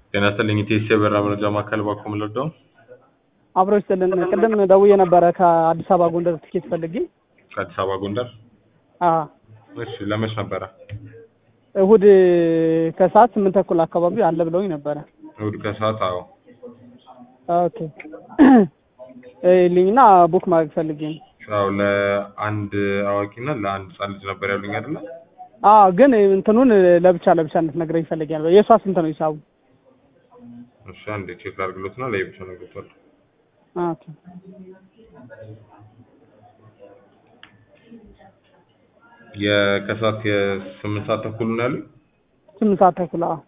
ጤና ይስጥልኝ ኢቴስ የበራ መረጃ ማዕከል ባኮ ምለደው አብሮ ይስጥልን። ቅድም ደውዬ ነበረ ከአዲስ አበባ ጎንደር ትኬት ፈልጌ። ከአዲስ አበባ ጎንደር። አዎ እሺ ለመች ነበረ? እሁድ ከሰዓት ስምንት ተኩል አካባቢ አለ ብለውኝ ነበረ። እሑድ ከሰዓት አዎ። ኦኬ ልኝና ቡክ ማድረግ ፈልጌ ነው። አዎ ለአንድ አዋቂና ለአንድ ህጻን ልጅ ነበር ያሉኝ አይደለ? አዎ ግን እንትኑን ለብቻ ለብቻ እንድትነግረኝ ፈልጌያለሁ። የእሷ ስንት ነው ሂሳቡ? እሺ አንዴ ቼክ ላድርግሎትና ለየብቻ ነግሮታል። ኦኬ የከሰዓት የስምንት ሰዓት ተኩል ነው ያሉኝ። ስምንት ሰዓት ተኩል አዎ።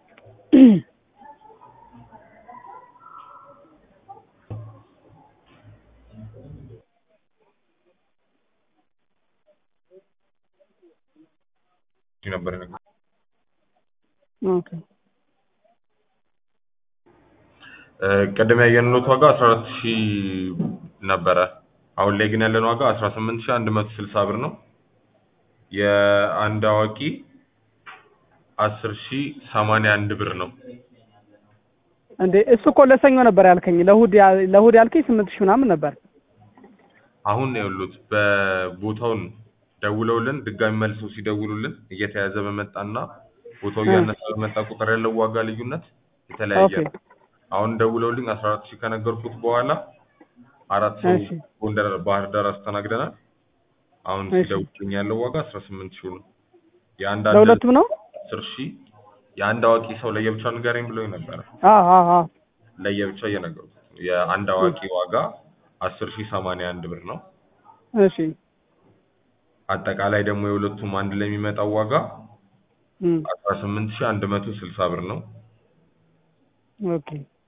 ነበር ነገር ኦኬ ቅድም ያየንሎት ዋጋ አስራ አራት ሺህ ነበረ። አሁን ላይ ግን ያለን ዋጋ አስራ ስምንት ሺህ አንድ መቶ ስልሳ ብር ነው። የአንድ አዋቂ አስር ሺህ ሰማንያ አንድ ብር ነው። እንዴ እሱ እኮ ለሰኞ ነበር ያልከኝ። ለእሑድ ያ- ለእሑድ ያልከኝ ስምንት ሺህ ምናምን ነበር። አሁን ያሉት በቦታውን ደውለውልን ድጋሚ መልሰው ሲደውሉልን እየተያዘ በመጣና ቦታው እያነሰ በመጣ ቁጥር ያለው ዋጋ ልዩነት የተለያየ ኦኬ ነው። አሁን ደውለውልኝ አስራ አራት ሺህ ከነገርኩት በኋላ አራት ሰው እሺ ጎንደር ባህር ዳር አስተናግደናል። አሁን እሺ። ሲደውልልኝ ያለው ዋጋ አስራ ስምንት ሺህ ነው። የአንድ አደል ለሁለቱም ነው? አስር ሺህ የአንድ አዋቂ ሰው ለየብቻ ንገረኝ ብሎኝ ነበረ። አዎ አዎ አዎ ለየብቻ እየነገርኩት ነው። የአንድ አዋቂ ዋጋ አስር ሺህ ሰማንያ አንድ ብር ነው። እሺ አጠቃላይ ደግሞ የሁለቱም አንድ ላይ የሚመጣው ዋጋ እም አስራ ስምንት ሺህ አንድ መቶ ስልሳ ብር ነው። ኦኬ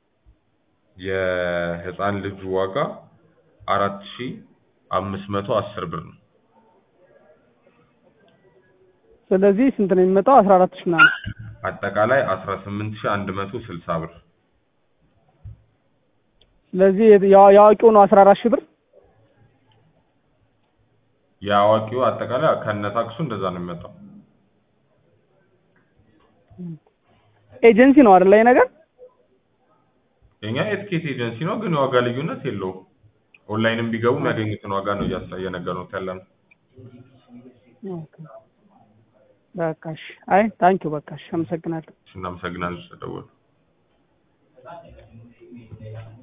የህፃን ልጁ ዋጋ አራት ሺህ አምስት መቶ አስር ብር ነው። ስለዚህ ስንት ነው የሚመጣው? አስራ አራት ሺህ ምናምን። አጠቃላይ አስራ ስምንት ሺህ አንድ መቶ ስልሳ ብር። ስለዚህ የዋ- የአዋቂው ነው አስራ አራት ሺህ ብር። የአዋቂው አጠቃላይ ከነ ታክሱ እንደዛ ነው የሚመጣው። ኤጀንሲ ነው አይደል ይሄ ነገር? የኛ የትኬት ኤጀንሲ ነው፣ ግን የዋጋ ልዩነት የለውም። ኦንላይንም ቢገቡ የሚያገኙትን ዋጋ ነው እያሳ እየነገርነው ያለ ነው። ኦኬ በቃ እሺ። አይ ታንኪው በቃ እሺ፣ አመሰግናለሁ። እናመሰግናለን ስለደወሉ።